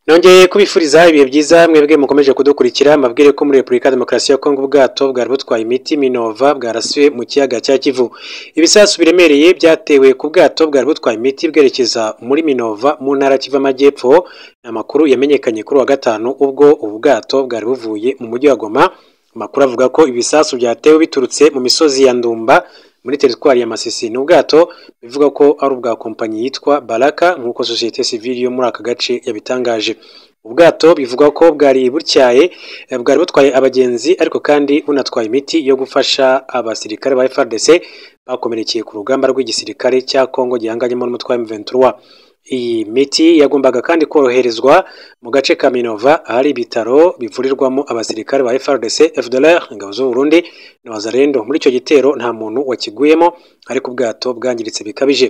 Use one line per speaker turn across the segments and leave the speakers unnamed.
nongeye kubifuriza ibihe byiza mwebwe mukomeje kudukurikira mbabwire ko muri repubulika ya demokarasi ya kongo ubwato bwari butwaye imiti minova bwarasiwe mu kiyaga cya kivu ibisasu biremereye byatewe ku bwato bwari butwaye imiti bwerekeza muri minova mu ntara kiva amajyepfo ni amakuru yamenyekanye kuri wa gatanu ubwo ubu bwato bwari buvuye mu mujyi wa goma amakuru avuga ko ibisasu byatewe biturutse mu misozi ya ndumba muri teritwari ya Masisi ni ubwato bivuga ko ari ubwa kompanyi yitwa Baraka nk'uko sosiyete sivili yo muri aka gace yabitangaje ubwato bivugwa ko bwari butyaye bwari butwaye abagenzi ariko kandi bunatwaye imiti yo gufasha abasirikare ba FARDC bakomerekeye ku rugamba rw'igisirikare cya Kongo gihanganyemo n'umutwe wa M23 iyi miti yagombaga kandi koroherezwa mu gace ka Minova ahari ibitaro bivurirwamo abasirikare ba FARDC FDLR ingabo z'u Burundi na Wazalendo muri icyo gitero nta muntu wakiguyemo ariko ubwato bwangiritse bikabije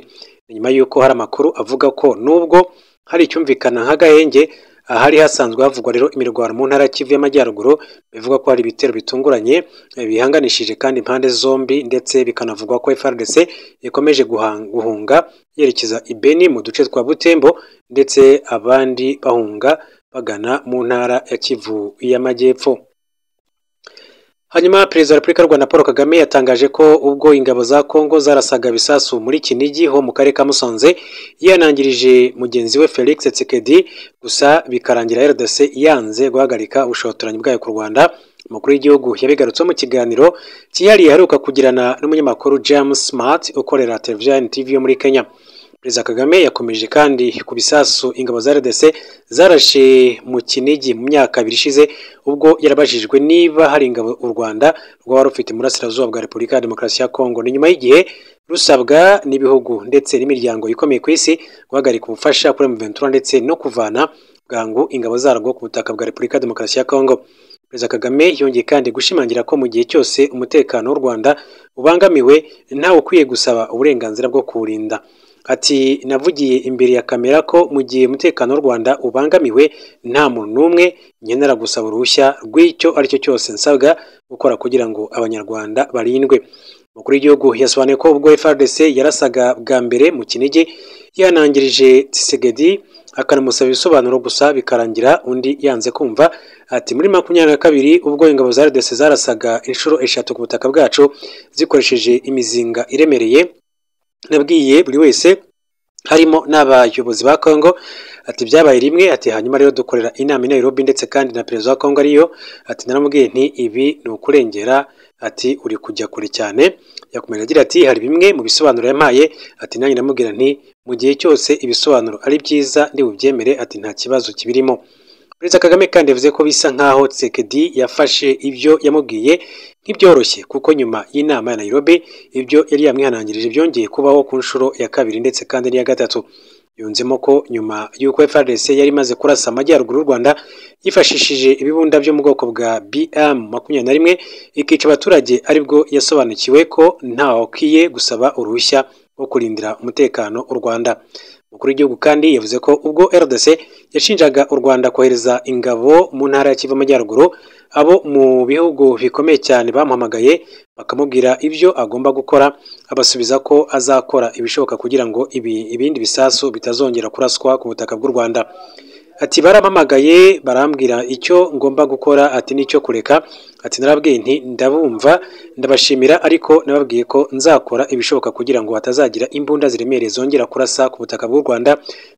Ni nyuma y'uko hari amakuru avuga ko nubwo hari icyumvikana nk'agahenge ahari hasanzwe havugwa rero imirwano mu ntara Kivu y'Amajyaruguru bivuga ko hari ibitero bitunguranye eh, bihanganishije kandi impande zombi ndetse bikanavugwa ko FARDC ikomeje guhang- guhunga yerekeza i Beni mu duce twa Butembo ndetse abandi bahunga bagana mu ntara ya Kivu y'Amajyepfo Hanyuma Perezida wa Repubulika y'u Rwanda Paul Kagame yatangaje ko ubwo ingabo za Kongo zarasaga bisasu muri Kinigi ho mu karere ka Musanze yanangirije mugenzi we Felix Tshisekedi gusa bikarangira RDC yanze guhagarika ubushotoranyi bwayo ku Rwanda umukuru w'igihugu yabigarutseho mu kiganiro cyihariye aheruka kugirana n'umunyamakuru James Smart ukorera televiziyo ya NTV yo muri Kenya Perezida Kagame yakomeje kandi ku bisasu ingabo za RDC zarashe mu Kinigi mu myaka ibiri ishize ubwo yarabajijwe niba hari ingabo u Rwanda rwaba rufite mu burasirazuba bwa Repubulika ya Demokarasi ya Kongo ni nyuma y'igihe rusabwa n'ibihugu ndetse n'imiryango ikomeye ku isi guhagarika ubufasha kuri M23 ndetse no kuvana bwangu ingabo zarwo ku butaka bwa Repubulika ya Demokarasi ya Kongo Perezida Kagame yongeye kandi gushimangira ko mu gihe cyose umutekano w'u Rwanda ubangamiwe ntawe ukwiye gusaba uburenganzira bwo kuwurinda ati navugiye imbere ya kamera ko mu gihe umutekano w'u Rwanda ubangamiwe nta muntu n'umwe nkenera gusaba uruhushya rw'icyo ari cyo cyose nsabwa gukora kugira ngo abanyarwanda barindwe umukuru w'igihugu yasobanuye ko ubwo FARDC yarasaga bwa mbere mu Kinigi yanangirije Tshisekedi akanamusaba ibisobanuro gusa bikarangira undi yanze kumva ati muri makumyabiri na kabiri ubwo ingabo za RDC zarasaga inshuro eshatu ku butaka bwacu zikoresheje imizinga iremereye nabwiye buri wese harimo n'abayobozi ba Kongo ati byabaye rimwe ati hanyuma rero dukorera inama i Nairobi ndetse kandi na perezida wa Kongo ariyo ati naramubwiye nti ibi ni ukurengera ati uri kujya kure cyane yakomeje agira ati hari bimwe mu bisobanuro yampaye ati nanjye ndamubwira nti mu gihe cyose ibisobanuro ari byiza ndi bubyemere ati nta kibazo kibirimo Perezida Kagame kandi yavuze ko bisa nkaho Tshisekedi yafashe ibyo yamubwiye nk'ibyoroshye kuko nyuma y'inama ya Nairobi ibyo yari yamwihanangirije byongeye kubaho ku nshuro ya kabiri ndetse kandi n'iya gatatu yunzemo ko nyuma y'uko FARDC yari imaze kurasa amajyaruguru y'u Rwanda yifashishije ibibunda byo mu bwoko bwa BM makumyabiri na rimwe ikica abaturage aribwo yasobanukiwe ko ntawakwiye gusaba uruhushya rwo kurindira umutekano u Rwanda umukuru w'igihugu kandi yavuze ko ubwo RDC yashinjaga u Rwanda kohereza ingabo mu ntara ya Kivu Amajyaruguru abo mu bihugu bikomeye cyane bamuhamagaye bakamubwira ibyo agomba gukora abasubiza ko azakora ibishoboka kugira ngo ibi, ibindi bisasu bitazongera kuraswa ku butaka bw'u Rwanda ati barampamagaye barambwira icyo ngomba gukora ati nicyo kureka ati narabwiye nti ndabumva ndabashimira ariko nababwiye ko nzakora ibishoboka kugira ngo hatazagira imbunda ziremereye zongera kurasa ku butaka bw'u Rwanda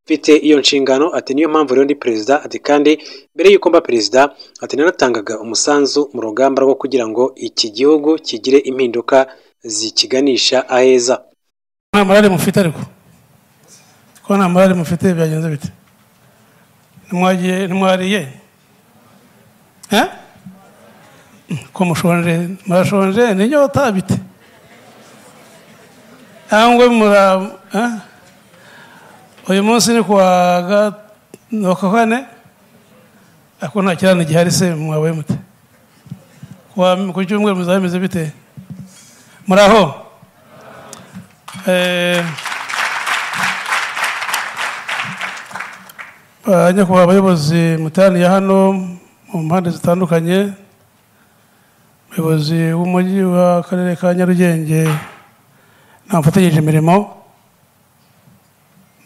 mfite iyo nshingano ati niyo mpamvu rero ndi perezida ati kandi mbere y'uko mba perezida ati nanatangaga umusanzu mu rugamba rwo kugira ngo iki gihugu kigire impinduka zikiganisha aheza
nta morale mufite ariko ko nta morale mufite byagenze bite ntimwagiye ntimwariye Eh? ko mushonje murashonje n'inyota bite cyangwa mura eh? uyu munsi ni kuwa gatanu kane ako nta kirane gihari se mwabaye mute Kuwa- ku cyumweru muzaba meze bite muraho eh Ba- nyakubahwa abayobozi muteraniye hano mu mpande zitandukanye umuyobozi w'umujyi w'akarere ka nyarugenge n'abafatanyije imirimo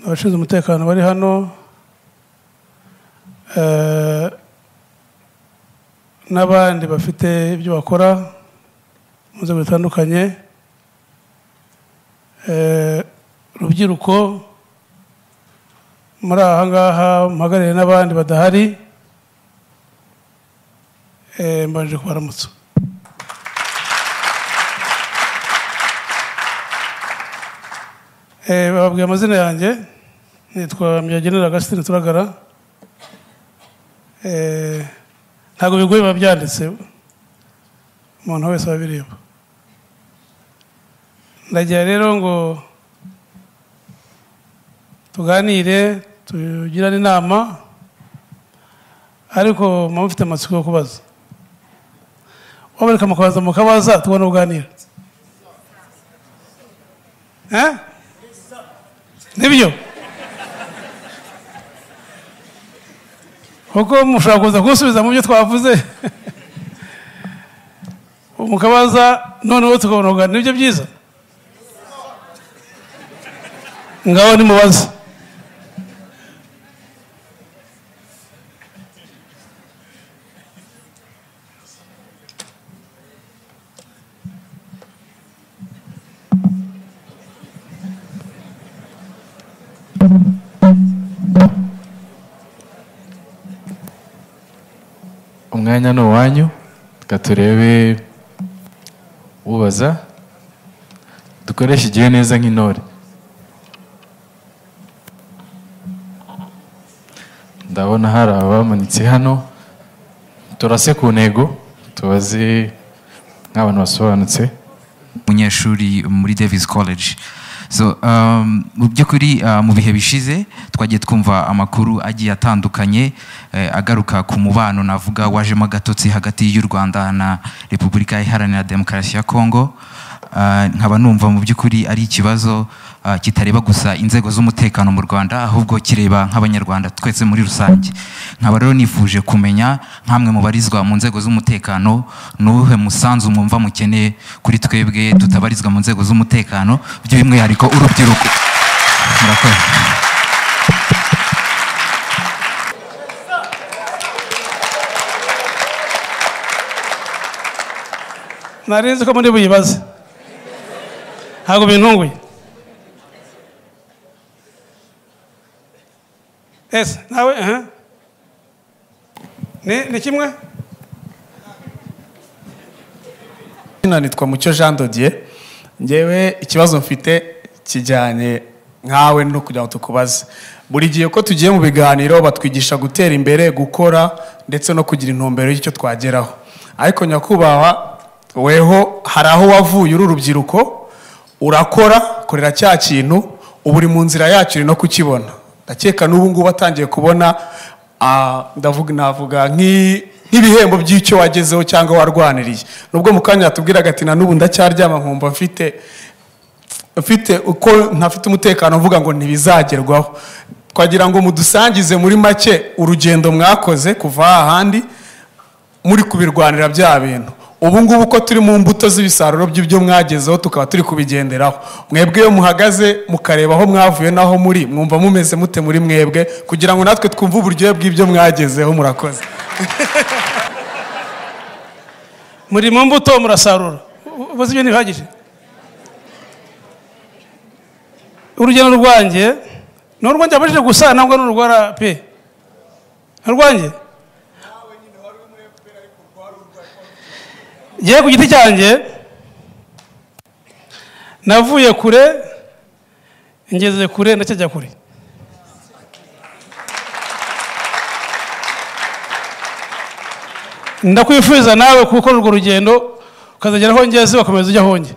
abashinzwe umutekano bari hano eh, n'abandi bafite ibyo bakora mu nzego zitandukanye eh, urubyiruko muri aha ngaha muhagarariye n'abandi badahari eh, mbanje kubaramutsa Eh, bababwiye amazina yanjye nitwa myagenera agasitini turagara Eh, ntabwo bigoye biba byanditse umuntu wese wabireba ndagira rero ngo tuganire tugirane inama ariko muba mufite amatsiko yo kubaza wabareka mukabanza mukabaza tubone uganira Eh? nibyo kuko mushobora kuza kunsubiza mu byo twavuze mukabaza noneho tukabona kuganira nibyo byiza ngaho nimubaze
umwanya ni uwanyu reka turebe ubaza dukoreshe igihe neza nk'intore ndabona hari abamanitse hano turase ku ntego tubaze nk'abantu basobanutse
umunyeshuri muri davis college so um, mu by'ukuri uh, mu bihe bishize twagiye twumva amakuru agiye atandukanye eh, agaruka ku mubano navuga wajemo agatotsi hagati y'u rwanda na repubulika iharanira demokarasi ya kongo Uh, nkaba numva mu by'ukuri ari ikibazo uh, kitareba gusa inzego z'umutekano mu rwanda ahubwo kireba nk'abanyarwanda twese muri rusange nkaba rero nifuje kumenya nk'amwe mu barizwa mu nzego z'umutekano n'uwuhe musanzu mwumva mukeneye kuri twebwe tutabarizwa mu nzego z'umutekano by'umwihariko urubyiruko murakoze
nari nzi ko muri buyibaze ntabwo bintunguye ese nawe aha ni ni kimwe
izina nitwa mucyo jean dodier ngewe ikibazo mfite kijyanye nkawe no kugira ngo tukubaze buri gihe ko tugiye mu biganiro batwigisha gutera imbere gukora ndetse no kugira intumbero y'icyo twageraho ariko nyakubahwa weho hari aho wavuye uri urubyiruko urakora korera cya kintu ubu uri mu nzira yacyo uri no kukibona ndakeka n'ubu ngubu atangiye kubona ah, ndavuga navuga nk'i- nk'ibihembo by'icyo wagezeho cyangwa warwaniriye nubwo mu kanya yatubwiraga ati na n'ubu ndacyaryama nkumva mfite mfite uko ntafite umutekano mvuga ngo ntibizagerwaho twagira ngo mudusangize muri make urugendo mwakoze kuva ahandi muri kubirwanira bya bintu ubu ngubu ko turi mu mbuto z'ibisaruro by'ibyo mwagezeho tukaba turi kubigenderaho mwebwe iyo muhagaze mukareba aho mwavuye n'aho muri mwumva mumeze mute muri mwebwe kugira ngo natwe twumve uburyohe bw'ibyo mwagezeho murakoze
muri mu mbuto murasarura ubuze ibyo ntibihagije urugendo rwanjye ni urwanjye abajije gusa ntabwo ni urwara pe Ni urwanjye ngewe ku giti cyanjye navuye kure ngeze kure ndacyajya kure ndakwifuriza nawe gukora urwo rugendo ukazagera aho ngeze ugakomeza ujya aho njye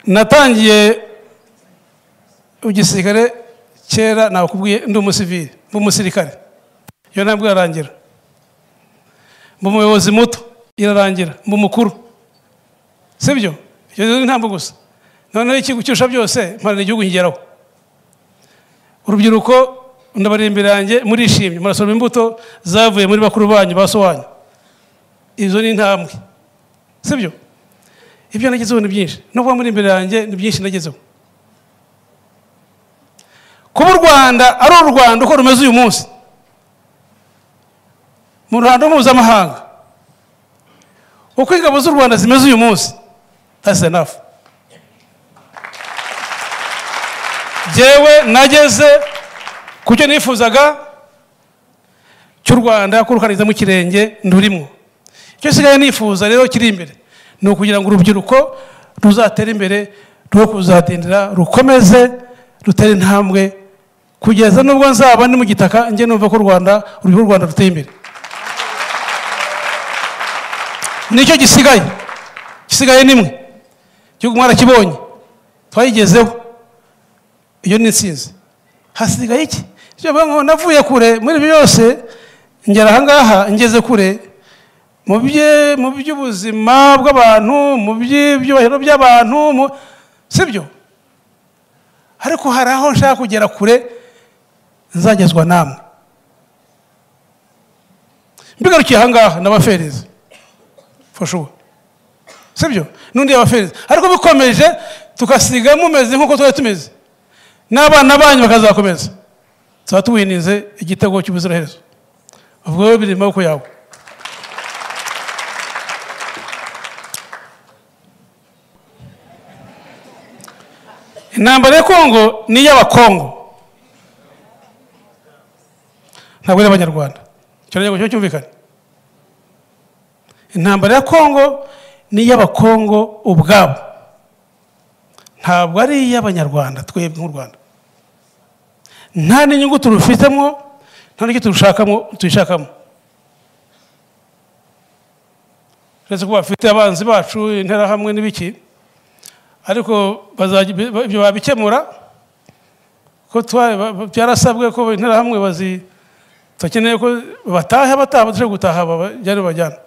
natangiye igisirikare kera nakubwiye ndi umusivili mba umusirikare iyo ntabwo irarangira mba umuyobozi muto irarangira mba umukuru sibyo ibyo ni ntabwo gusa noneho ikigo cyusha byose mpana igihugu nkigeraho urubyiruko ndabari imbere yanjye murishimye murasoroma imbuto zavuye muri bakuru banyu ba so wanyu izo ni intambwe sibyo ibyo nagezeho ni byinshi no kuba muri imbere yanjye ni byinshi nagezeho kuba u rwanda ari u rwanda uko rumeze uyu munsi mu ruhando mpuzamahanga uko ingabo z'u rwanda zimeze uyu munsi that's enough jyewe nageze ku cyo nifuzaga cy'u rwanda kurukaniriza mu kirenge nturimo icyo nsigaye nifuza rero kiri imbere ni ukugira ngo urubyiruko ruzatere imbere rwo kuzatindira rukomeze rutere intambwe kugeza n'ubwo nzaba ndi mu gitaka njye numva ko u rwanda urubyiruko rwanda ruteye imbere nicyo gisigaye gisigaye nimwe igihugu mwarakibonye twayigezeho iyo ni insinzi hasigaye iki ibyo bivuga ngo navuye kure muri ibi byose ngera ahangaha ngeze kure mu bye- mu by'ubuzima bw'abantu mu by'ibyubahiro by'abantu mu- si byo ariko hari aho nshaka kugera kure nzagezwa namwe mbigarukiye ahangaha n'abafereza fashuwa si byo n'undi yabafereza ariko bikomeje tugasiga mumeze nk'uko twari tumeze n'abana banyu bakazakomeza tuba tuwininze igitego cy'ubuziraherezo ubwo wowe biri mu maboko yawe intambara ya kongo ni iy'abakongo ntabwo ari abanyarwanda ikirangantego cyo cyumvikane intambara ya kongo ni iy'abakongo ubwabo ntabwo ari iy'abanyarwanda twebwe nk'u rwanda nta n'inyungu turufitemo nta n'icyo turushakamo tuyishakamo uretse ko bafite abanzi bacu interahamwe n'ibiki ariko bazajya- bi- ibyo babikemura ko twa- ba- ba- byarasabwe ko interahamwe bazi bakeneye ko bataha bataha badashobora gutaha bajyane bajyana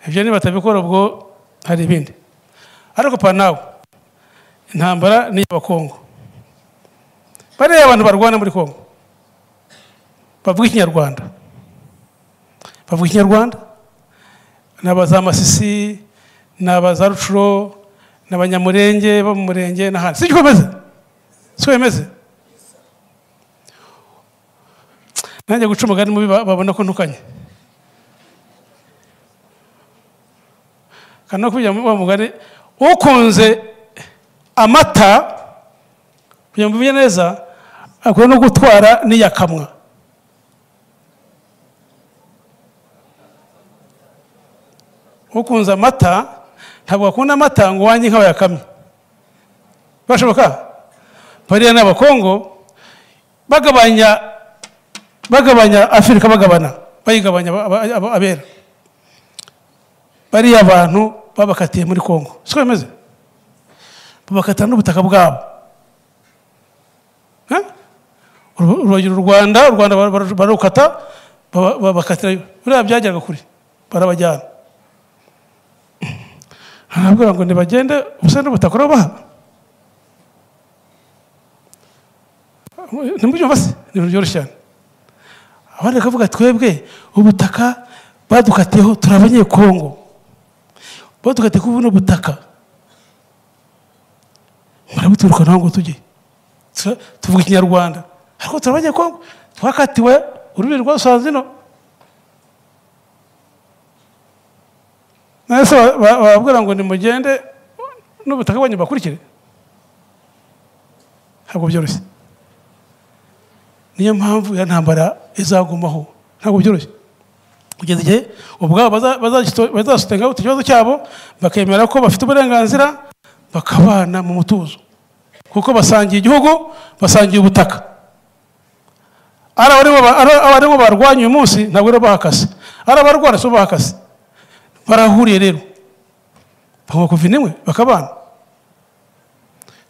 ibyo nibatabikora ubwo hari ibindi ariko pa nawe intambara ni iy'abakongo bariya abantu barwana muri kongo bavuga ikinyarwanda bavuga ikinyarwanda ni abazamasisi ni abazarucuro ni abanyamurenge bo mu murenge n'ahandi sibyo bimeze siko bimeze nanjye guca umugani mubi ba- babona ko ntukanye kandi no kubijya mu mugani ukunze amata kugira ngo mbivuge neza akwiye no gutwara n'iyakamwa ukunze amata ntabwo akunda amata ngo wanjye inka bayakamye bashoboka bariya ni abakongo bagabanya bagabanya afurika bagabana bayigabanya aba- aba- aba- abera bariya abantu babakatiye muri kongo siko bimeze babakatira n'ubutaka bwabo Eh? Uru- urugero u rwanda u rwanda bar- bar- barukata baba- babakatira buriya byageraga kure barabajyana arabwira ngo ntibagende ubusa n'ubutaka urabaha ntimubyumva se ibintu byoroshye cyane abandi bakavuga twebwe ubutaka badukatiyeho turi abanyekongo badukatiye kuri buno butaka murabuturuka naho ngo tujye Tura- tuvuga ikinyarwanda ariko turabajya kongo twakatiwe ururimi rwa sanzino nase bababwira ngo nimugende n'ubutaka bwanyu bakurikire ntabwo byoroshye niyo mpamvu ya ntambara izagumaho ntabwo byoroshye kugeza igihe ubwabo baza- bazagito- bazasotengaho icyo kibazo cyabo bakemera ko bafite uburenganzira bakabana mu mutuzo kuko basangiye igihugu basangiye ubutaka ari abaribo ba- ari abaribo barwanya uyu munsi ntabwo rero bahakase ari abarwana si bo bahakase barahuriye rero bakaba kuva inimwe bakabana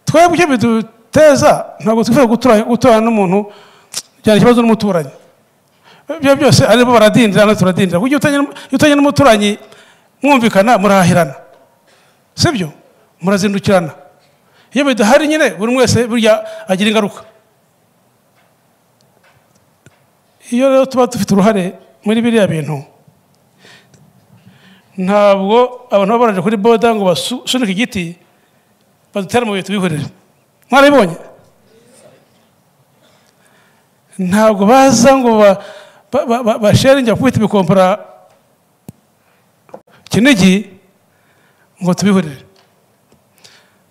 twebwe icyo biduteza ntabwo twifuza gutura- guturana n'umuntu byari ikibazo n'umuturanyi ibyo byose aribo baradindira natwe turadindira kuko iyo utanye n'um- iyo utanye n'umuturanyi mwumvikana murahirana si byo murazindukirana iyo bidahari nyine buri umwe wese burya agira ingaruka iyo rero tuba dufite uruhare muri biriya bintu ntabwo abantu baba baraje kuri boda ngo basunike igiti badutere mu bihe tubihurire mwarabibonye ntabwo baza ngo ba- ba- ba- ba- basharinge bakubita ibikompara kinigi ngo tubihurire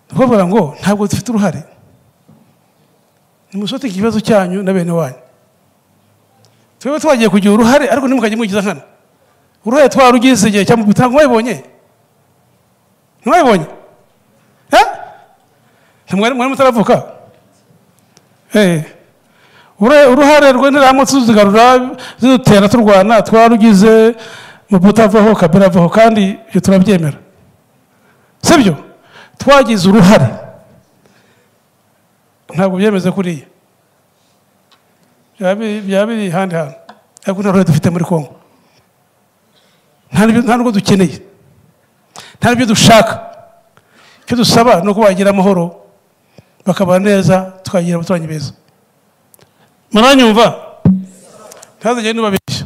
ni ukuvuga ngo ntabwo dufite uruhare nimusote ikibazo cyanyu na bene wanyu twebwe twagiye kugira uruhare ariko ntimukajye mwigiza nkana uruhare twarugize igihe cya mutanga mwabibonye ntimwabibonye Eh? ntimwari mwari mutaravuka Eh. Ure- uruhare rw'indiramutse tuzigarura zidutera turwana twarugize mu butavaho kabera avaho kandi ibyo turabyemera sibyo twagize uruhare ntabwo byemeze kuriya byaba biri- byaba biri ahandi hantu ariko nta ruhare dufite muri kongo nta n'ibyo- nta n'ubwo dukeneye nta n'ibyo dushaka icyo dusaba ni uko bagira amahoro bakabana neza tukagira abaturanyi beza muranyumva ntazagire n'ubabeshya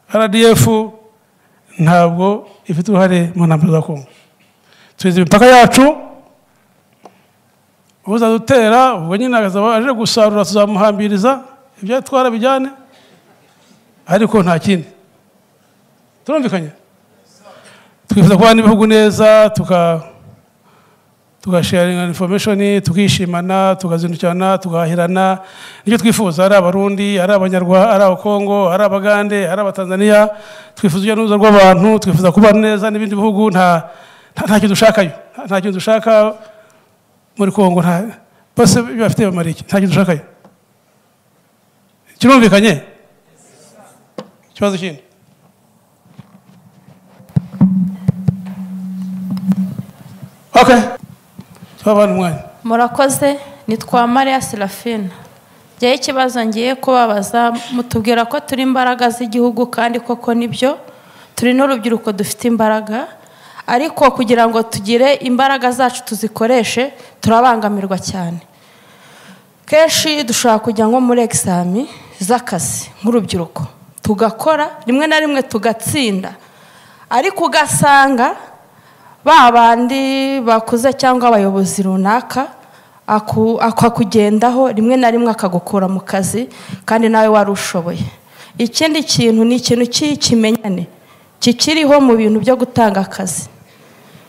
rdf ntabwo ifite uruhare mu ntambara za kongo tuzi imipaka yacu uzadutera ubwo nyine akazaba aje gusarura tuzamuhambiriza ibyo atwara bijyane ariko nta kindi turumvikanye twifuza kubana n'ibihugu neza tuka tugasharinga information tukishimana tukazindukirana tugahahirana nicyo twifuza ari abarundi ari abanyarwanda ari abakongo ari abagande ari abatanzaniya twifuza urujya n'uruza rw'abantu twifuza kubana neza n'ibindi bihugu nta nta- nta kintu dushakayo Nta- nta kintu dushaka muri kongo nta bose bafite bamara iki nta kintu dushakayo kirumvikanye ikibazo kindi okay twabana umwanya
murakoze ni twa mariya serafina njyewe ikibazo ngiye kubabaza mutubwira ko turi imbaraga z'igihugu kandi koko nibyo turi n'urubyiruko dufite imbaraga ariko kugira ngo tugire imbaraga zacu tuzikoreshe turabangamirwa cyane kenshi dushobora kujya nko muri egisami z'akazi nk'urubyiruko tugakora rimwe na rimwe tugatsinda ariko ugasanga ba bandi bakuze cyangwa abayobozi runaka aku- akakugendaho rimwe na rimwe akagukura mu kazi kandi nawe wari ushoboye ikindi kintu ni ikintu cy'ikimenyane kikiriho mu bintu byo gutanga akazi